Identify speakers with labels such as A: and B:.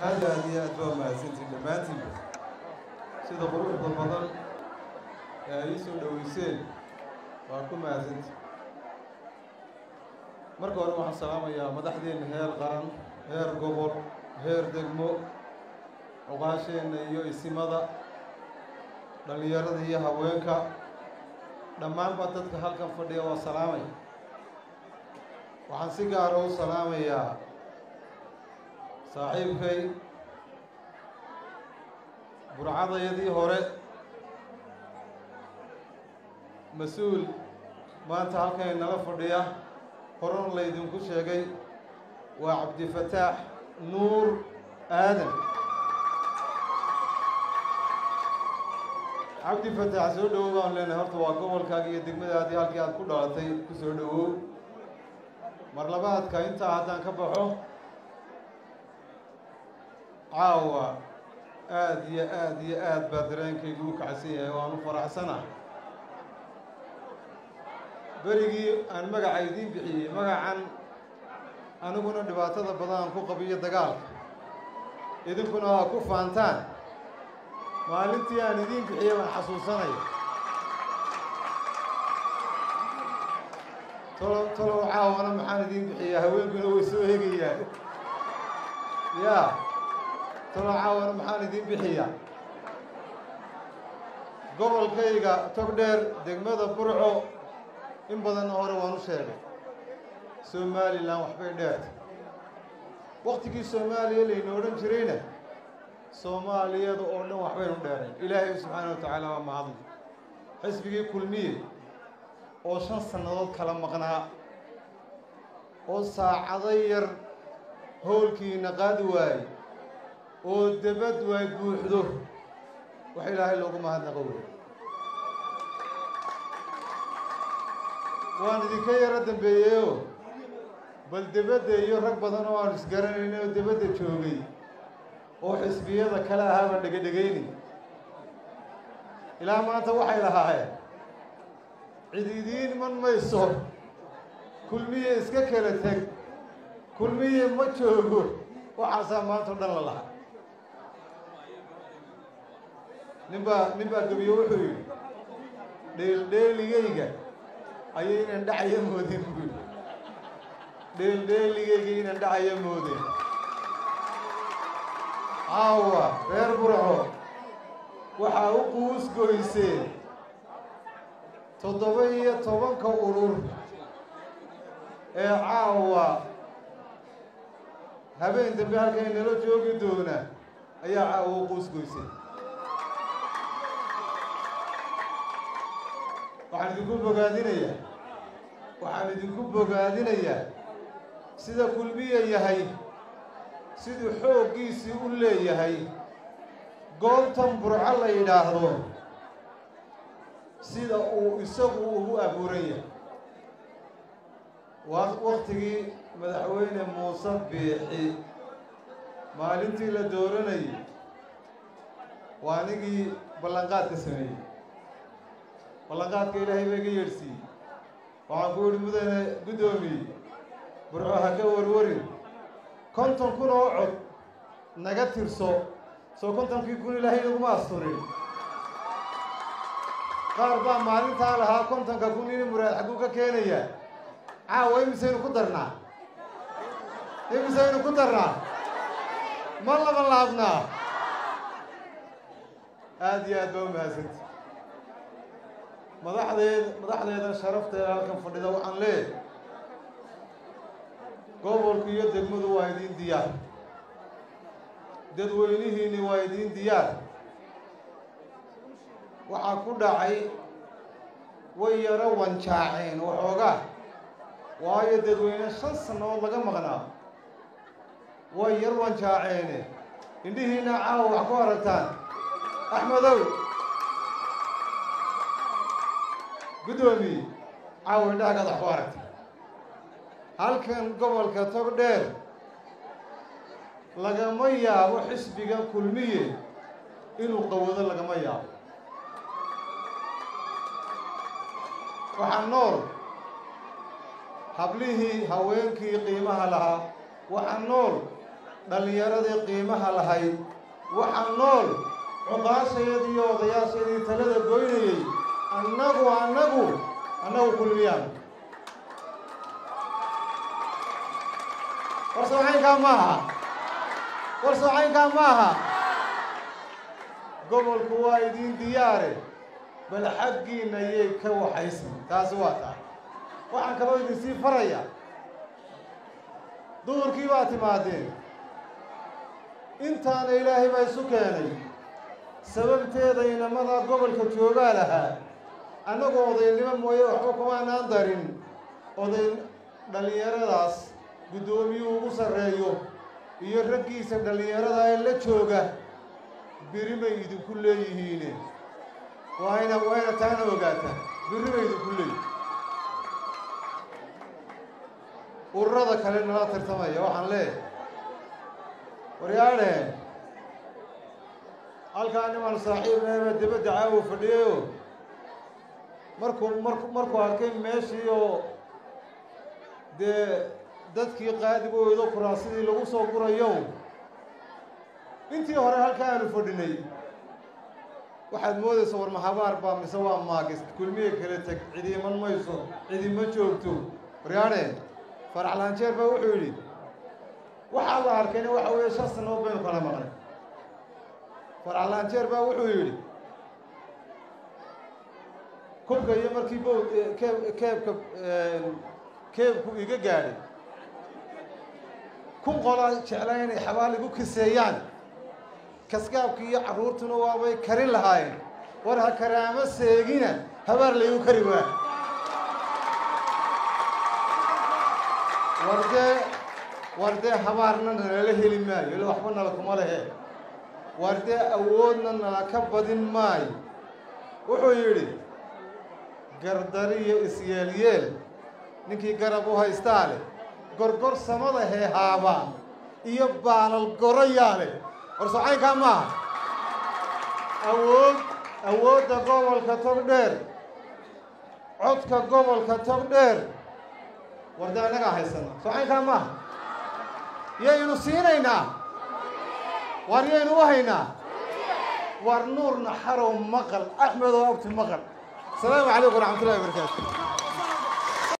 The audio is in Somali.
A: aad aad iyo aad baa mahadsantiin dhammaantiinba sida quruxda badan ee ay ii soo dhoweyseen waa ku mahadsanti marka hore waxaan salaamayaa madaxdeenna heer qaran heer gobol heer degmo cuqaasheenna iyo isimada dhallinyarada iyo haweenka dhammaanba dadka halkan fadhiya waa salaamaya waxaan si gaara u salaamayaa saaxiibkay burcadayadii hore mas-uul maanta halkan inala fadhiya horena laydinku sheegay waa cabdifataax nuur aadan cabdifataax soo dhowow baan leenahay horta waa gobolkaaga iyo degmadaadii halkii aad ku dhalatay ku soo dhowow mar labaadka intaa haddaan ka baxo caawa aada iyo aada iyo aad baa dareenkaygu u kacsan yahay oo aan u faraxsana berigii aan magaca idiin bixiyey magacan aniguna dhibaatada badan aan ku qabiyo dagaalka idinkuna waa ku faantaan maalintii aan idiin bixiyey baan xasuusanaya tolo tolow caawana maxaan idiin bixiyaa haweenkuna way soo hegayaan yaa tolow caawana maxaan idiin bixiyaa gobolkayga togdheer degmada burco in badanna hore waan u sheegay somalilan waxbay dheerta waktigii soomaaliya layna odhan jirayna soomaaliyada oo dhan waxbaynu dheerayn ilaahay subxaana wa tacaala waa mahadli xisbigii kulmiye oo shan sannadood kala maqnaa oo saacado yar howlkiina qaadi waayey oo debad waay buuxdo wax ilaahay loogu mahadnaqo wey waan idinka yaro dambeeyeyoo bal debadda iyo rag badan oo aan isgaranayn oo debadda joogay oo xisbiyada kale ahaaba dhegedhegayni ilaa maanta waxay lahaayeen cid idiin man mayso kulmiye iska kala teg kulmiye ma joogo waxaasaa maanta o dhan la lahaa nin baa nin baa gebiyo wuxuu yidhi dheeldheeligayga ayay inaan dhacaya moodeen buu yidhi dheeldheeligayga inaan dhacaya moodeen caawa reer burco waxaa u quus goyseen toddoba iyo tobanka urur ee caawa habeen dambe halkay nala joogi doona ayaa caawa u quus goyseen waxaan idinku bogaadinayaa waxaan idinku bogaadinayaa sida kulmiya yahay siduu xooggiisii u leeyahay goobtan burco la yidhaahdo sida uu isagu ugu abuuran yahay waa waktigii madaxweyne muuse biixi maalintii la dooranayay waa anigii ballanqaadka sameeyey ballanqaadka ilaahay baa iga yeedhsiiyey waxaan ku yidhi mudane guddoomiye burco ha ka warwarin konton kun oo cod naga tirso soo kontonkii kun ilaahay naguma asturin qaar baa maalintaa lahaa kontonka kun ini muraad xagguu ka keenayaa caawa imisaynu ku darnaa imisaynu ku darnaa ma laba laabnaa aada iyo aad baa u mahadsanta madaxdeed madaxdeedan sharafteeda halkan fadhida waxaan leeyahay gobolku iyo degmadu waa idiin diyaar dadweynihiinni waa idiin diyaar waxaa ku dhacay way yaro wanjaaceen waxoogaa waayo dadweyne shan sannadood laga maqnaa way yar wanjaaceene indhihiinna caawa wax ku aragtaan axmedow guddoomiye caawa indhahagaad wax ku aragta halkan gobolka togdheer lagama yaabo xisbiga kulmiye inuu qawado lagama yaabo waxaa nool hablihii haweenkii qiimaha lahaa waxaa nool dhallinyaradii qiimaha lahayd waxa nool cuqaashayadii iyo odayaashayadii talada goynayey annagu annagu annagu kulmiyaan war soocaynkaa maaha war soocaynkaa maaha gobolku waa idiin diyaare bal xaggiinna yay ka waxaysan taasi waa taa waxaan kaloo idinsii faraya duhurkii baa timaadeen intaana ilaahay baa isu keenay sababteeda inamada gobolka joogaa lahaa annagoo odaynimo mooye waxba kumaanaan darin oday dhallinyaradaas guddoomiyuu ugu sarreeyo iyo raggiisa dhallinyarada ee la jooga biri bay idinku leeyihiine waa ina waa ina taana ogaataa biri bay idinku leeyihin ururada kale nala tartamaya waxaan leeyahay waryaadhe halkaa niman saaxiibnaba dibadda caawo fadhiyayo markuu marku markuu arkay meeshii oo dee dadkii qaadigooda kuraasidii lagu soo gurayo intii hore halkaa aanu fadhinay waxaad moodaysa war mahabaar baa mise waa maagis kulmiye kala teg cidi iman mayso cidi ma joogto waryaadhe farax laanjeer baa wuxuu yidhi waxaa la arkayna waxa weeye shan sanood baynu kala maqnay farax laanjeer baa wuxuu yidhi kubka iyo markii bow keeb keebka keebku iga gaadhay kun qolaa jeclaa inay xabaal igu kiseeyaan kaskaabkii iyo carruurtuna waabay karin lahaayeen war ha karaamo seegina habaar laygu kari waa war dee war dee habaarna nalala heli maayo ila waxba nala kuma lehe war dee awoodna nala ka badin maayo wuxuu yidhi gardari iyo isyeelyeel ninkii garab u haystaa leh gorgor samada heehaaba iyo baalal goroyaa leh war socaynkaa maaha awood awoodda gobolka togdheer codka gobolka togdheer war dee annagaa haysana socaynkaa maaha yaynu siinaynaa war yaynu u haynaa war nuurna xarow maqal axmed oo abti maqal asalaamu calaykum waraxmat ullahi wabarakaatu